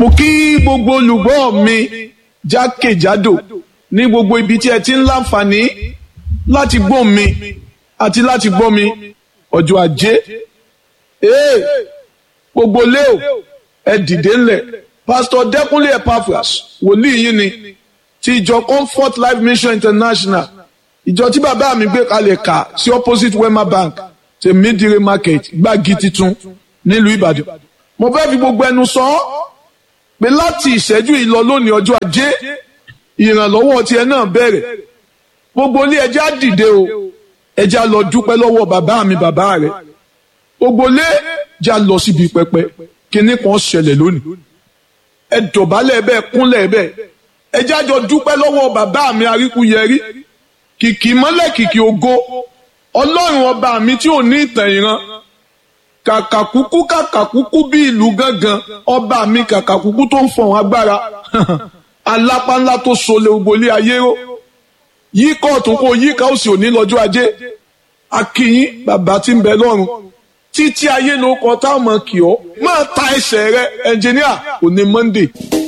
mo kí gbogbo olùgbọ́ mi jákèjádò ní gbogbo ibi tí ẹ ti ń láǹfààní láti gbọ́ mi àti láti gbọ́ mi ọjọ́ ajé ee gbogbo leo ẹ dìde ńlẹ̀ pásítọ̀ dẹ́kunlé epaphras wòlíì yín ni ti ìjọ comfort life mission international ìjọ tí bàbá mi gbé kalẹ̀ kà sí opposite wema bank tèmídìrí market gbági titun nílùú ìbàdàn mo fẹ́ fi gbogbo ẹnu sọ ọ́ pé láti ìṣẹ́jú yìí lọ lónìí ọjọ́ ajé ìrànlọ́wọ́ tiẹ̀ náà bẹ̀rẹ̀ gbogbo ilé ẹjẹ́ á dìde o ẹjẹ́ á lọ dúpẹ́ lọ́wọ́ bàbá mi bàbá rẹ̀ gbogbo ilé ẹjẹ́ á lọ síbi pẹpẹ kíní kan ṣẹlẹ̀ lónìí ẹ dọ̀bálẹ̀ bẹ́ẹ̀ kúnlẹ̀ bẹ́ẹ̀ ẹjẹ́ á jọ dúpẹ́ lọ́wọ́ bàbá mi aríkúyẹrí kìkì mọ́lẹ̀ kìkì ògo ọlọ́run ọba mi tí ò ní ìtàn ìran kàkàkúkú kàkàkúkú bí ìlú gángan ọba mi kàkàkúkú tó ń fọ̀hún agbára alápánlá tó sọlẹ̀ ògbólé ayé ró yíká ọ̀tún kó yíká òsì òní lọ́jọ́ ajé akínyín bàbá tí ń bẹ lọ́run títí ayé ló kọ táwọn kì ọ́ máa ta ẹsẹ̀ rẹ ẹnjìníà òní Monday.